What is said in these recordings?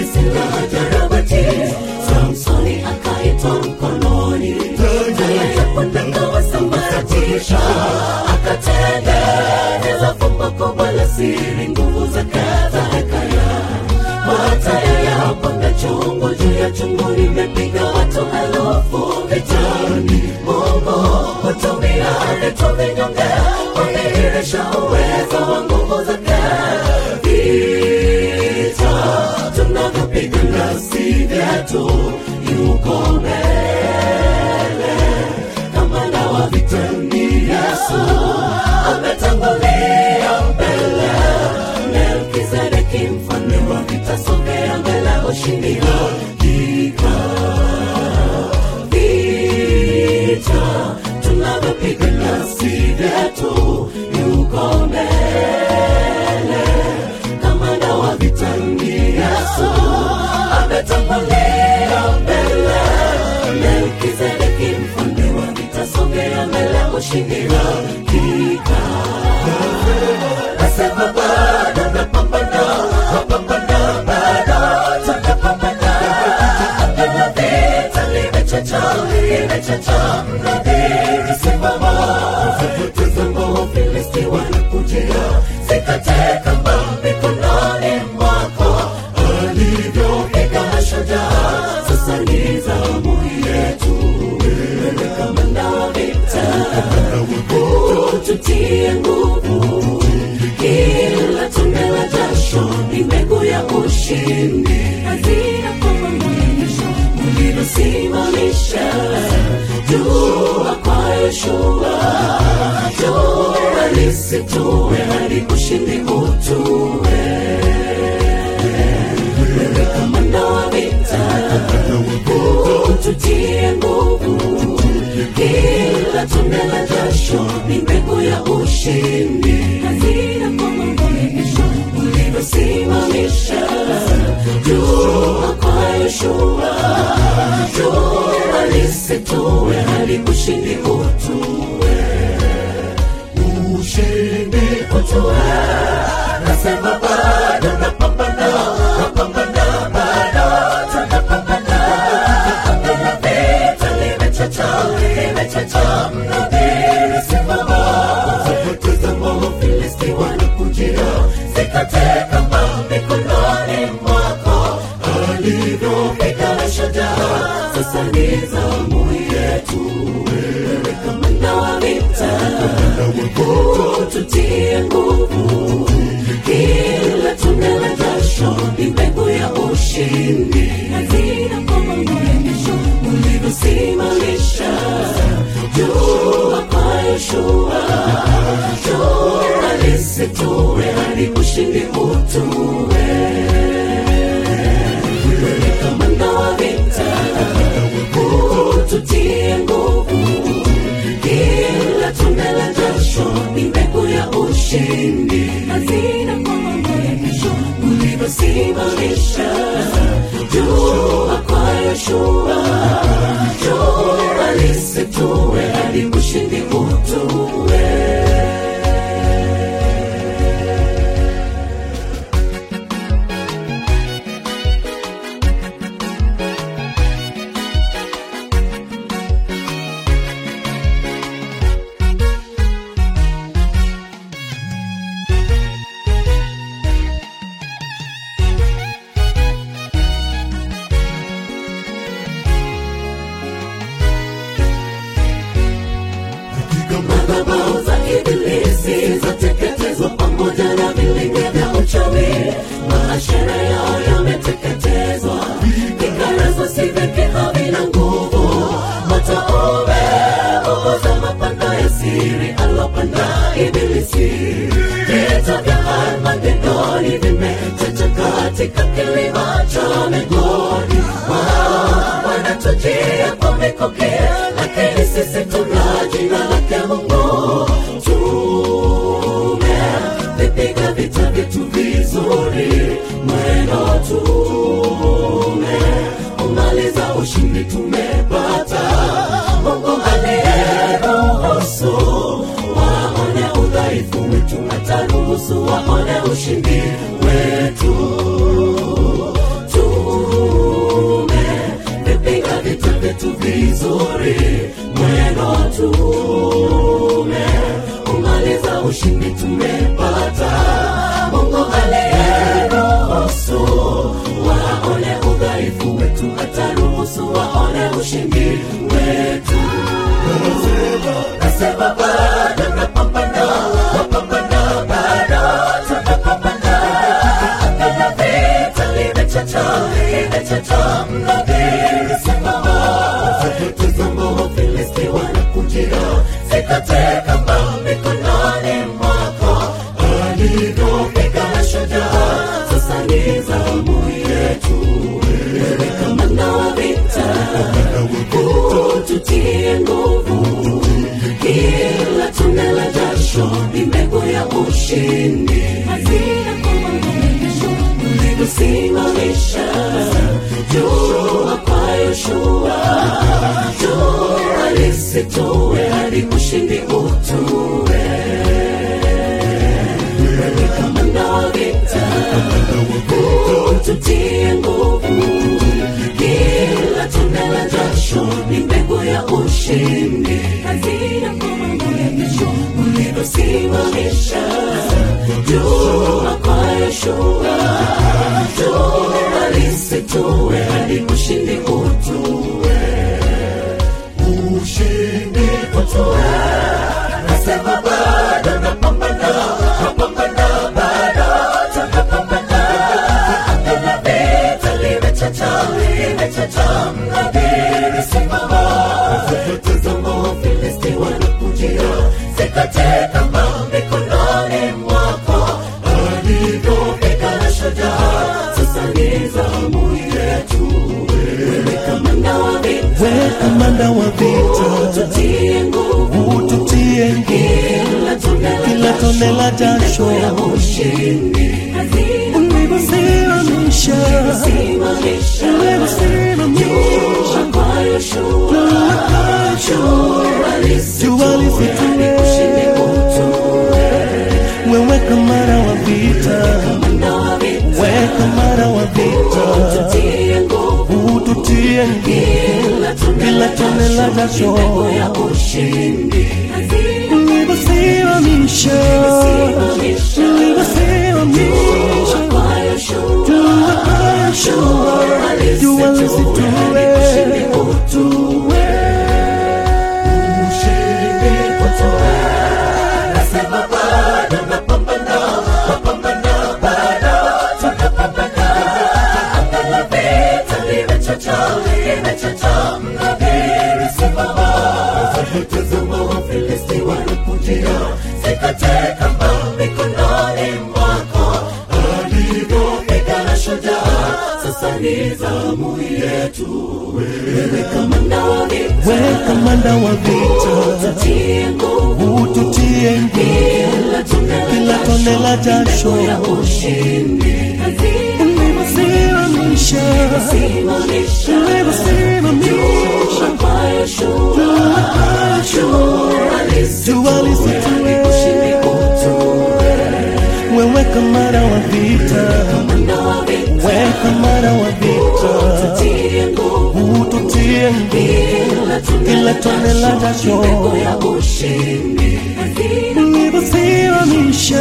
silaha jarabati samsoni akaitwa mkononi tayapondaka wasambaratisha akatengeneza fumbo kubwa la siri nguvu za kadhalekaya mataya ya panga chungu juu ya chungu limepiga watu elufu vitani mungu hutumia vitu vinyonge kudhihirisha uwezo wa nguvu zake vita tunavyopigana si vyetu yuko mbele kamanda wa vita ni yesu ametangulia mbele melkizedeki mfalme wa vita sogea mbele ushindi hakika vita tunavyopigana si vyetu yuko mbele kamanda wa vita ni yesu ametangulia mbele melkizedeki mfalme wa vita sogea mbele ushindi hakika nasema bado napambana napambana bado tunapambana Hakuna vita limechacha limechacha mnadhiri simama tazama Filisti wanakujia sikate kamba mikononi mwako alivyopiga mashujaa sasa ni zamu yetu wewe kamanda wa vita tutie nguvu kila tone la jasho ni mbegu ya ushindi hazina kwamba mwisho ulivyosimamisha jua kwa yoshua jua lisitue hadi ushindi utue wewe kamanda wa vita tutie nguvu kila tone la jasho ni mbegu ya ushindi hazina kwamba mwisho ulivyosimamisha jua kwa yoshua jua lisitue hadi ushindi utue ushindi utue nasema bado napambana napambana bado tunapambana hakuna vita limechacha limechacha mnadhiri simama tazama Filisti wanakujia sikate kamba mikononi mwako alivyopiga mashujaa sasa ni zamu yetu wewe kamanda wa vita tutie nguvu kila tone la jasho ni mbegu ya ushindi hazina kwamba mwisho ulivyosimamisha jua kwa yoshua jua lisitue hadi ushindi utue wewe kamanda wa vita tutie nguvu kila tone la jasho ni mbegu ya ushindi hazina kwamba mwisho ulivyosimamisha jua kwa yoshua jua lisitue hadi ushindi utue madhabahu za ibilisi zateketezwa pamoja na vilinge vya uchawi maashara yao yameteketezwa vikarazo si vyake havina nguvu moto umeunguza mapando ya siri alopanda ibilisi vita vya armagedoni vimechacha katika kilima cha migodi wao wanatujia kwa mikoki lakini sisi tuna jina lake mungu tumevipiga vita vyetu vizuri mwendo tume umaliza ushindi tumepata mungu aliyeruhusu waone udhaifu wetu ataruhusu waone ushindi wetu tu ushindi wetu. Nasema bado napambana, napambana bado tunapambana. Anga la vita limechacha, limechacha mnadhiri simama. Tazama Wafilisti wanakujia, sikate kamba mikononi mwako. Alivyopiga shujaa, sasa ni zamu yetu. Wewe kamanda wa vita, ututie nguvu. Kila tone la jasho ni mbegu ya ushindi. Hazina kwamba umekesho, ulivyosimamisha jua kwa Yoshua. Jua lisitue hadi ushindi utue. Wewe kamanda wa vita, ututie nguvu. Kila tone la jasho ni mbegu ya ushindi. Hazina kwa mambo ya kesho, ulivyosimamisha jua kwa Yoshua. Jua lisitue hadi ushindi utue. Ushindi utue. Nasema bado napambana, napambana bado tunapambana. Anga la vita limechacha, limechacha mnadhiri simama. Tazama Wafilisti wanakujia, sikate kamba mikononi mwako. Alivyopiga shujaa, sasa ni zamu yetu. Wewe kamanda wa vita, we kamanda wa vita ututie nguvu ututie nguvu kila tone kila tone la jasho ya ushindi hazina ulivyosimamisha simamisha ulivyosimamisha kwa Yoshua jua jua lisitue ushindi utue wewe kamanda wa vita kamanda wa vita we kamanda wa vita ututie nguvu ututie nguvu kila tone kila tone la jasho ya ushindi hazina ulivyosimamisha ulivyosimamisha kwa Yoshua jua kasha jua lisitue utue Ni zamu yetu, wewe kamanda wa vita, we kamanda wa vita ututie nguvu ututie nguvu kila tone kila tone la jasho ya ushindi hazina ulivyosimamisha simamisha ulivyosimamisha kwa Yoshua jua lisitue ushindi utue wewe kamanda wa vita kamanda wa vita we kamanda wa vita ututie nguvu ututie nguvu kila tone kila tone la jasho mbegu ya ushindi hazina ulivyosimamisha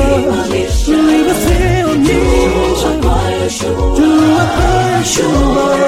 simamisha ulivyosimamisha kwa Yoshua jua kasha